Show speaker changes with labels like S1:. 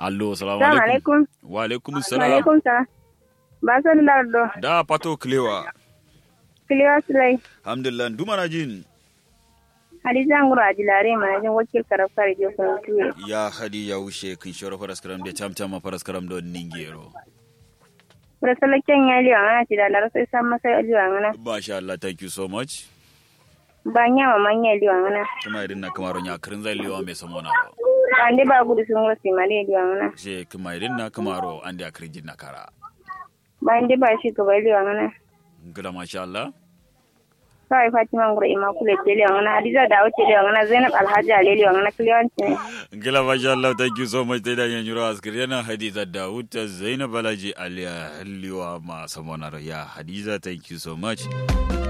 S1: allo salamu
S2: Salamu
S1: alaikum
S2: alaikum.
S1: wa alaikum
S2: Wa
S1: salam
S2: alaikum salam. Ba san lardo.
S1: da pato klewa
S2: Kiliwa Sulai.
S1: alhamdulillah duma na jin
S2: Hadiza Nguru Ajilare manajin wakil karafar Jofin Tuwe.
S1: ya hadi ya wuce kin shoro faras karam da cham cham faras karam do ningero
S2: Rasalakken ya liwa ngana ci da lar sai san masa liwa ngana.
S1: masha Allah thank you so much
S2: Ba nya ma manya liwa ngana.
S1: kuma irin na kamaro nya kirin zai liwa mai samona ba
S2: Ba ndi ba gudu sun wasi male liwa ngana.
S1: je kuma irin na kamaro an da kirin na kara
S2: Ba ndi ba shi gaba liwa ngana.
S1: gida masha Allah
S2: Sai Fatima Nguru Immaculate ce liwa ngana. Hadiza da wuce liwa ngana. Zainab Alhaji Ale liwa ngana. Kiliwanci ne.
S1: gila masha Allah thank you so much da yan yuro askir yana hadiza Dawud ta Zainab Balaji Aliya liwa ma samona ya hadiza thank you so much